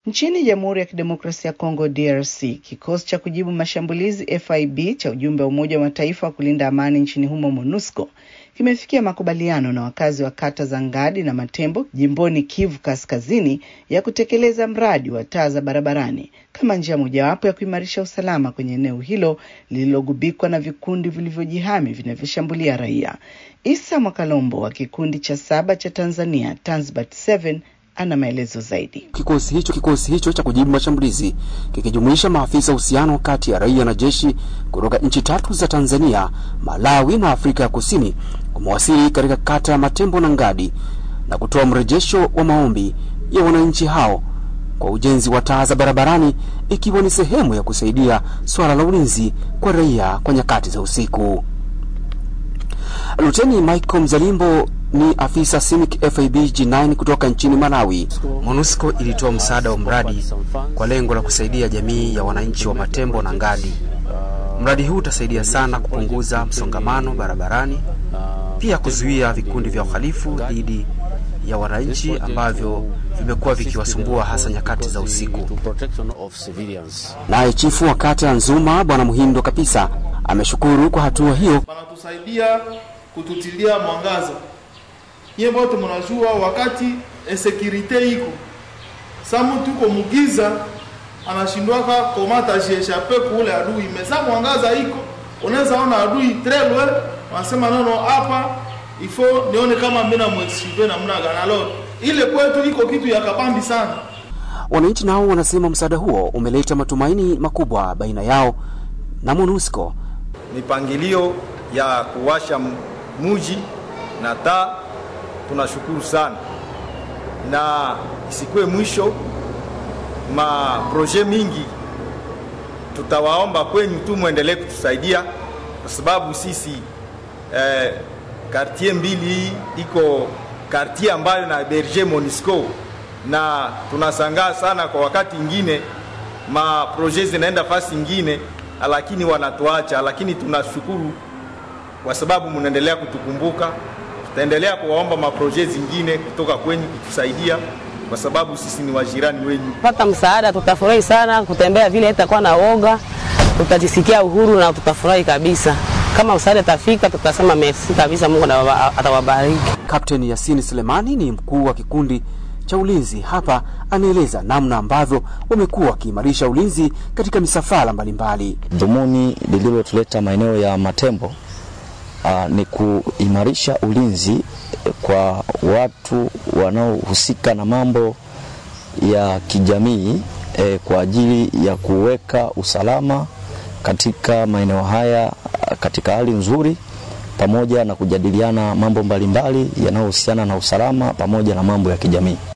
Nchini Jamhuri ya Kidemokrasia ya Kongo DRC, kikosi cha kujibu mashambulizi FIB cha ujumbe wa Umoja wa Mataifa wa kulinda amani nchini humo MONUSCO kimefikia makubaliano na wakazi wa kata za Ngadi na Matembo jimboni Kivu Kaskazini ya kutekeleza mradi wa taa za barabarani kama njia mojawapo ya kuimarisha usalama kwenye eneo hilo lililogubikwa na vikundi vilivyojihami vinavyoshambulia raia. Isa Mwakalombo wa kikundi cha saba cha Tanzania Tanzbat 7 ana maelezo zaidi. Kikosi hicho kikosi hicho cha kujibu mashambulizi kikijumuisha maafisa uhusiano kati ya raia na jeshi kutoka nchi tatu za Tanzania, Malawi na Afrika ya Kusini kumewasili katika kata ya Matembo na Ngadi na kutoa mrejesho wa maombi ya wananchi hao kwa ujenzi wa taa za barabarani ikiwa ni sehemu ya kusaidia swala la ulinzi kwa raia kwa nyakati za usiku. Luteni Michael Mzalimbo ni afisa CIMIC FIB G9 kutoka nchini Malawi. MONUSCO ilitoa msaada wa mradi kwa lengo la kusaidia jamii ya wananchi wa Matembo na Ngadi. Mradi huu utasaidia sana kupunguza msongamano barabarani, pia kuzuia vikundi vya uhalifu dhidi ya wananchi ambavyo vimekuwa vikiwasumbua hasa nyakati za usiku. Naye chifu wa kata ya Nzuma Bwana Muhindo Kapisa ameshukuru kwa hatua hiyo. Wanatusaidia kututilia mwangaza. Nyie wote mnajua wakati insecurite iko sa mtu uko mugiza anashindwaka komata jieshape kule adui mesa mwangaza iko unaweza ona adui trelwe wanasema nono hapa ifo nione kama mimi namwesive namna gani alo ile kwetu iko kitu ya kabambi sana Wananchi nao wanasema msaada huo umeleta matumaini makubwa baina yao na MONUSCO. mipangilio ya kuwasha muji na taa, tunashukuru sana, na isikuwe mwisho. Maproje mingi tutawaomba kwenyu tu mwendelee kutusaidia, kwa sababu sisi eh, kartie mbili hii iko kartie ambayo na berger Monisco, na tunasangaa sana kwa wakati ingine maproje zinaenda fasi ingine, lakini wanatuacha, lakini tunashukuru kwa sababu mnaendelea kutukumbuka. Tutaendelea kuwaomba maproje zingine kutoka kwenyu kutusaidia, kwa sababu sisi ni wajirani wenyu. pata msaada, tutafurahi sana kutembea vile, itakuwa na woga, tutajisikia uhuru na tutafurahi kabisa. Kama msaada tafika, tutasema merci kabisa, Mungu na- atawabariki. Kapteni Yasini Selemani ni mkuu wa kikundi cha ulinzi hapa, anaeleza namna ambavyo wamekuwa wakiimarisha ulinzi katika misafara mbalimbali. Dhumuni lililotuleta maeneo ya Matembo aa, ni kuimarisha ulinzi kwa watu wanaohusika na mambo ya kijamii e, kwa ajili ya kuweka usalama katika maeneo haya ah, katika hali nzuri pamoja na kujadiliana mambo mbalimbali yanayohusiana na usalama pamoja na mambo ya kijamii.